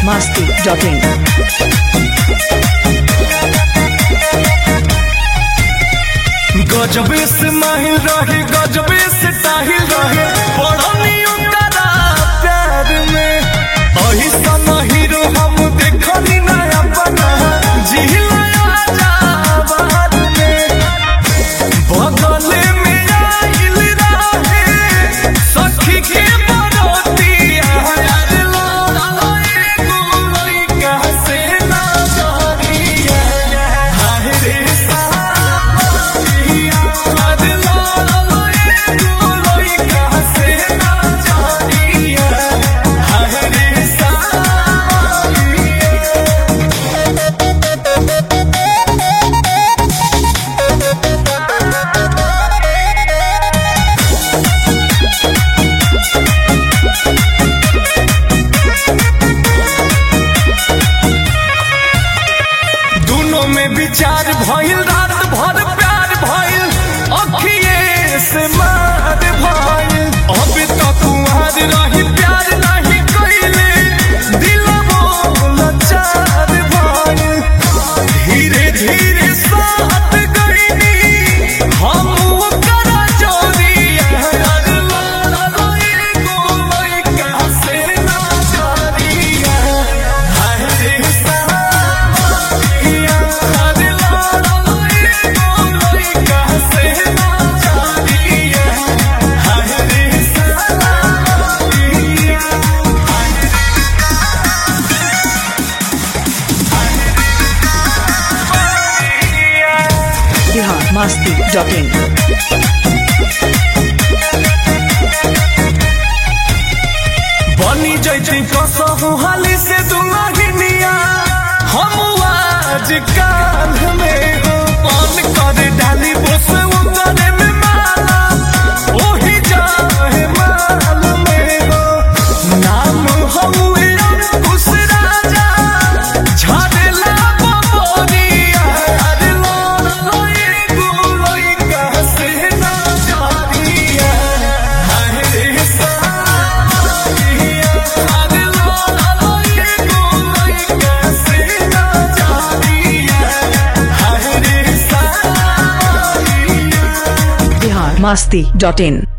biharmasti.in गजबे से माहिल रहे गजबे से ताहिल रहे पढ़नी ओकरा प्यार में अही सन हीरो हम देखनी ना अपना जिहिला आजाबाद में बगले में आइल रहे सखी के बरोतिया यार लाला एगो लइका से ना जरिया हाय रे सावरिया यार लाला एगो लइका से ना जरिया हाय रे सावरिया दोनों में विचार भइल रात भर प्यार भइल अखिए से मार भइल अब तो कुमार रही प्यार नहीं कइले दिलवो लाचार भइल धीरे धीरे साथ गइनी हम ओकर जोड़िया यार लाला एगो लइका से ना जरिया हाय रे सावरिया यार लाला एगो लइका से ना जरिया हाय रे सावरिया biharmasti.in बनी जैती कसहु हाली से दुलहिनिया हम आज काल में हो पान कर डाली बस उतरे में माला ओही जाए माल में हो नाम हउए अंकुश राजा झाड़ेला बबरिया अरे लाला एगो लइका से ना जारिया हाय रे सावरिया अरे लाला एगो लइका से ना जारिया हाय रे सावरिया biharmasti.in